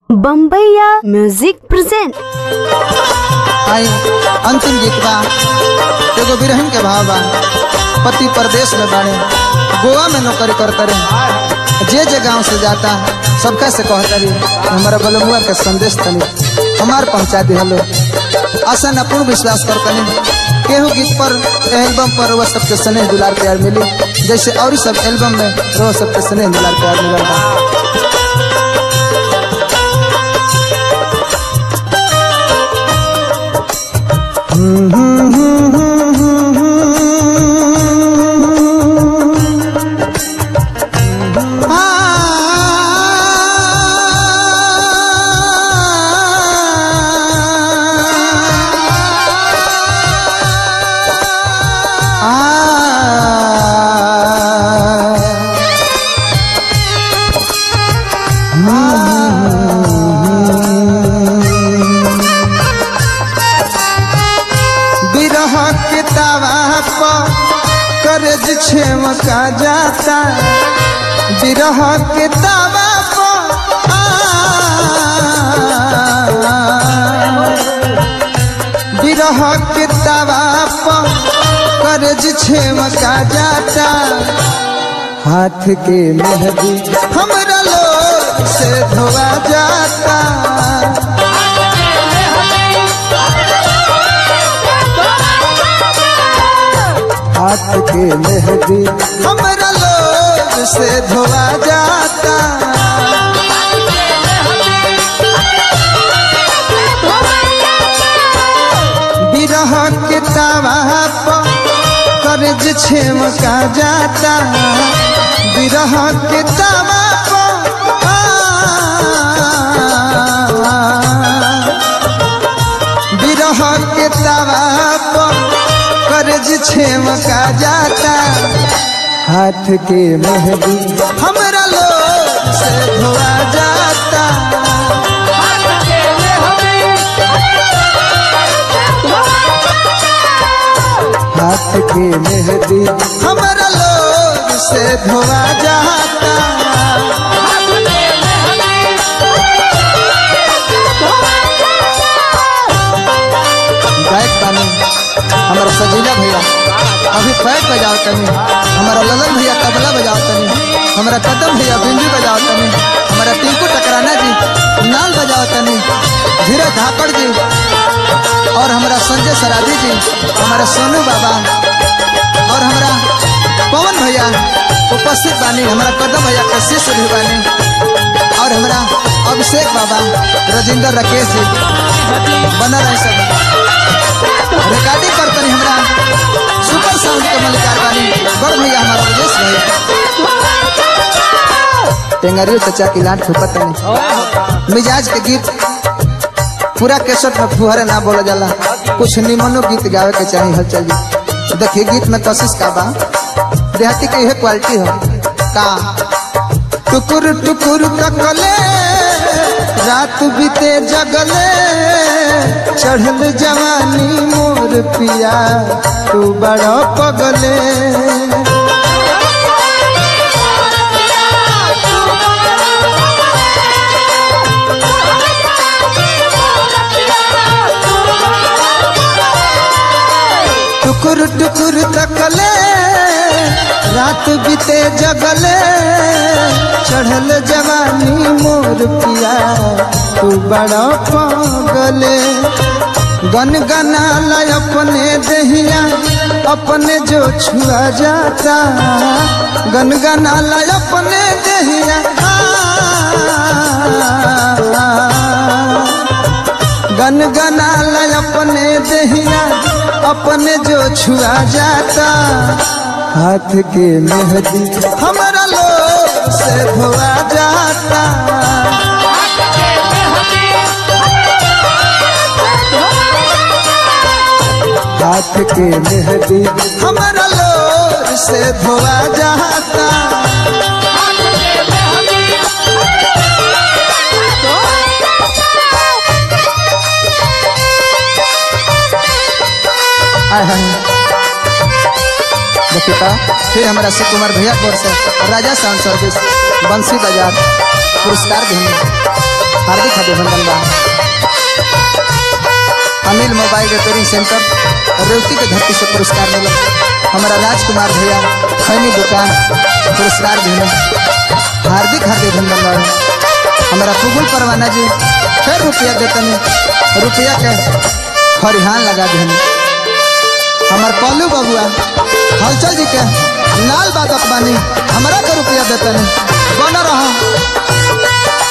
बम्बैया music present आई अंतिम गीत बा एगो बिरहन के भाव बा पति परदेश में बाड़े गोवा में नौकरी करता रहे जे जे गांव से जाता सबका से कहता रही हमारा बलमुआ के संदेश तनी हमार पहुंचा दिहलो आशा न पूर्ण विश्वास करतनी केहू गीत पर एल्बम पर वह सबके स्नेह दुलार प्यार मिली जैसे और सब एल्बम में रोह सबके स्नेह दुलार प्यार मिलल बा बिरह के दावा पर करज छेम का जाता बिरह के दावा पर आ, बिरह के दावा पर करज छेम का जाता हाथ के मेहदी हमरा लोग से धोआ जाता हाथ के मेहदी हमरा लोग से धोआ जाता बिरह के तावा पर कर्ज छेम का जाता बिरह के तावा पर आ, बिरह के तावा पर कर्ज छेम का जाता हाथ के मेहदी हमरा लोग से धोआ जाता हाथ के मेहदी हमरा लोग से धोआ जाता गायक बानी हमारा सजीला भैया अभी पैक बजाओ तनी हमारा ललन भैया तबला बजाओ तनी हमारा कदम भैया बिंदी बजाओ तनी हमारा टिंकू टकराना जी नाल बजाओ तनी धीरज धाकड़ जी और हमारा संजय सराधी जी हमारा सोनू बाबा और हमारा पवन भैया उपस्थित बानी हमारा कदम भैया के शिष्य भी बानी और हमारा अभिषेक बाबा राजेंद्र राकेश जी बना रहे सब रिकॉर्डिंग करते हैं हमरा सुपर साउंड के मलिकार बानी बड़ भैया हमारा राजेश भैया टेंगरियो चचा की लाट फुपत नहीं मिजाज के गीत पूरा केसट में फुहरे ना बोला जाला कुछ निमनो गीत गावे के चाहिए हलचल जी देखिए गीत में कोशिश का बा देहाती के यह क्वालिटी हो का टुकुर टुकुर तकले रात बीते जगले चढ़ल जवानी मोर पिया तू बड़ा पगले टुकुर टुकुर तकले रात बीते जगले चढ़ल जवानी मोर पिया तू बड़ा पागले गन गनाला अपने दहिया अपने जो छुआ जाता गन गनाला अपने दहिया गन गनाला अपने दहिया अपने जो छुआ जाता हाथ के मेहदी हमारा लोग से धोआ जाता हाथ के मेहदी हमारा लोग से धोआ जाता आय हाय देखिए का फिर हमारा शिव कुमार भैया की ओर से राजा साउंड सर्विस बंसी बाजार पुरस्कार देंगे हार्दिक अभिनंदन बा Anil mobile repairing centre Revati के धरती से पुरस्कार मिला हमारा राजकुमार भैया खैनी दुकान पुरस्कार मिले हार्दिक हार्दिक अभिनंदन बा हमारा फुगुल परवाना जी फिर रुपया देतनी रुपया के खरिहान लगा देनी हमार पल्लू बबुआ हलचल जी के लाल बादक बानी हमरा के रुपया देतनी बन रहा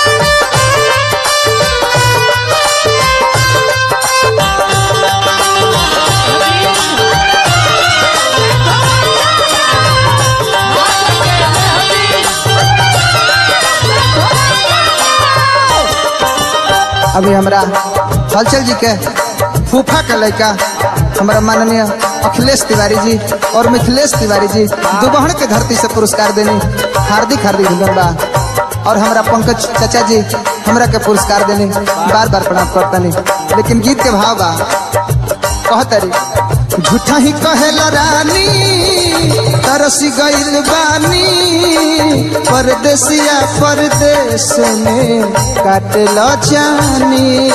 अभी हमरा हलचल जी के फूफा के लड़का हमारा माननीय अखिलेश तिवारी जी और मिथिलेश तिवारी जी दुबहन के धरती से पुरस्कार देनी हार्दिक हार्दिक अभिनंदन बा और हमारा पंकज चाचा जी हमरा के पुरस्कार देनी बार बार प्रणाम करतनी लेकिन गीत के भाव बा कहतरी झूठा ही कहेला रानी तरसी गइल बानी परदेसिया परदेश में काटल जानी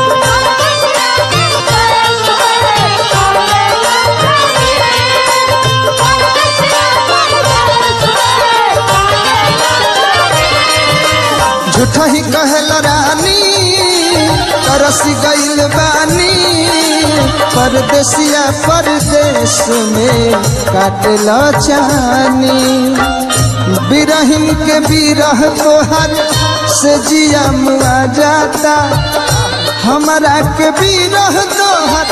झूठा ही कहल रानी तरसी गइल बानी परदेसिया परदेश में काटल जानी बिरहिन के बिरह तोहर से जिया मुआ जाता हमरा के बिरह तोहर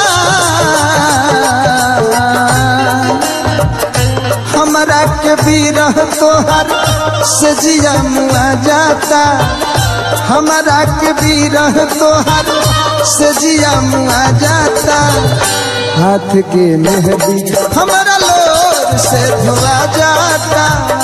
हमरा के बिरह तोहर से जिया मुआ जाता हमरा के बिरह तोहर से जिया मुआ जाता हाथ के मेहंदी हमरा लोर से धुआ जाता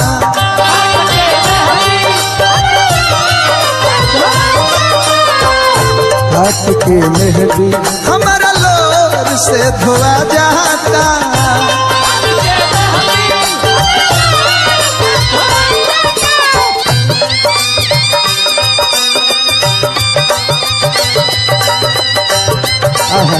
हाथ के मेहंदी हमरा लोर से धुआ जाता आहा।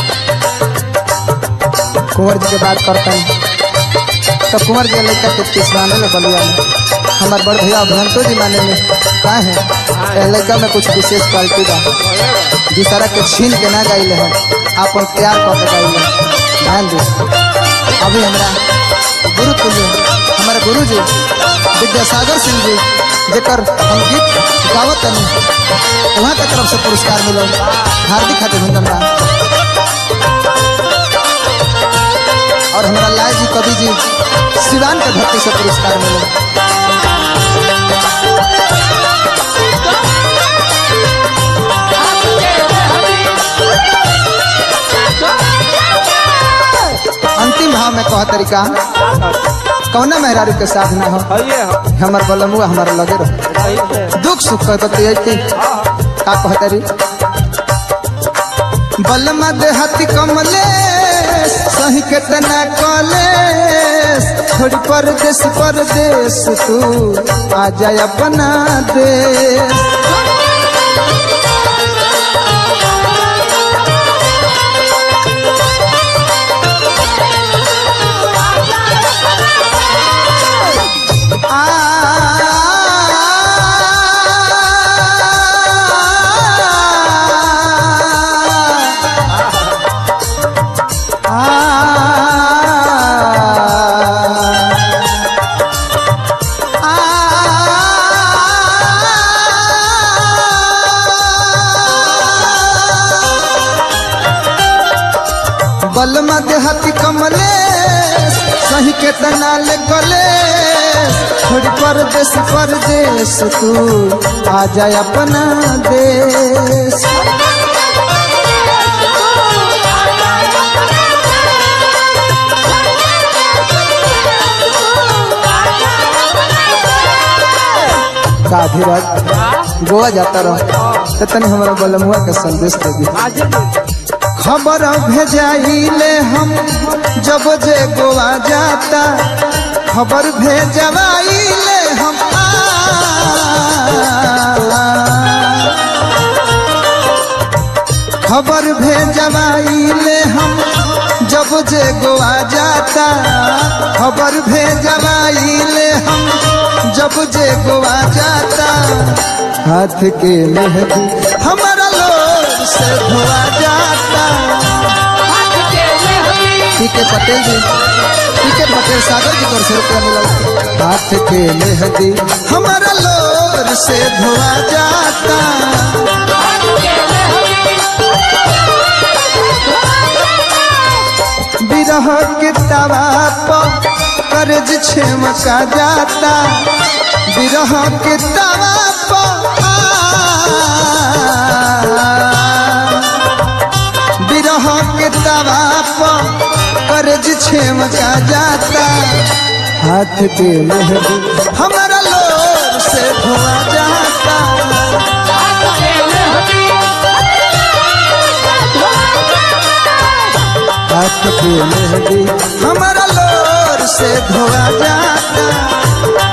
कुंवर जी के बात करते हैं तो कुंवर जी लड़का के किस माने में बलिया में हमारे बड़ भैया अभियंतो जी माने में का है ए लड़का में कुछ विशेष क्वालिटी बा दूसरा के छीन के ना गाइले है आपन प्यार कर के गाइले ध्यान दे अभी हमरा गुरु तुल्य हमारे गुरु जी विद्यासागर सिंह जी जेकर हम गीत गावत तनी वहाँ के तरफ से पुरस्कार मिलो हार्दिक अभिनंदन बा और हमारा लाल जी कवि जी सिवान के धरती से पुरस्कार मिले अंतिम भाव में कह तरीका कौना मेहरारू के साथ ना हो हमार बलमुआ हमारा लगे रहो दुख सुख कह बतिया के का कह तरी बलमा देहाती कमले सही केतना कले छोड़ परदेश परदेश तू आ जाए अपना देश बलमा देहाती कमले सही के तनाल गले छोड़ परदेश परदेश तू आ जाए अपना देश का धीरज गोवा जाता रहो तो तनी हमारा बलमुआ के संदेश दे दी खबर भेजाइले हम जब जे गोवा जाता खबर भेजवाइले हम आ, खबर भेजवाइले हम जब जे गोवा जाता खबर भेजवाइले हम जब जे गोवा जाता हाथ के मेहंदी हमारा लोर से धोआ जाता पीके पटेल जी पीके पटेल सागर जी कर से रुपया मिला हाथ के मेहंदी हमारा लोर से धोआ जाता बिरह के तवा पर कर्ज छेमका जाता बिरह के तवा पर बिरह के तवा पर कर्ज छेमका जाता हाथ के मेहंदी हमारा लोर से धोआ जाता हाथ के मेहंदी हमारा लोर से धोआ जाता